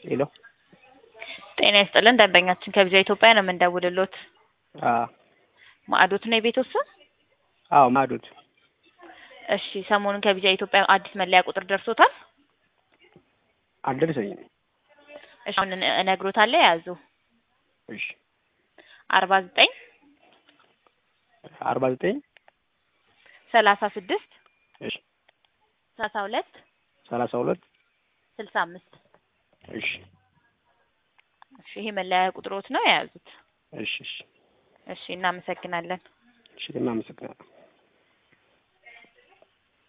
ሄሎ ጤና ይስጥልን ደንበኛችን ከቪዛ ኢትዮጵያ ነው የምንደውልሎት። አዎ ማዕዶት ነው የቤት ስም? አዎ ማዕዶት እሺ ሰሞኑን ከቪዛ ኢትዮጵያ አዲስ መለያ ቁጥር ደርሶታል? አልደረሰኝም። እሺ አሁን እነ- እነግሮታለሁ የያዙ እሺ አርባ ዘጠኝ አርባ ዘጠኝ ሰላሳ ስድስት እሺ ሰላሳ ሁለት ሰላሳ ሁለት ስልሳ አምስት እሺ እሺ ይሄ መለያ ቁጥሮት ነው የያዙት። እሺ እሺ እሺ እናመሰግናለን። እሺ እናመሰግናለን።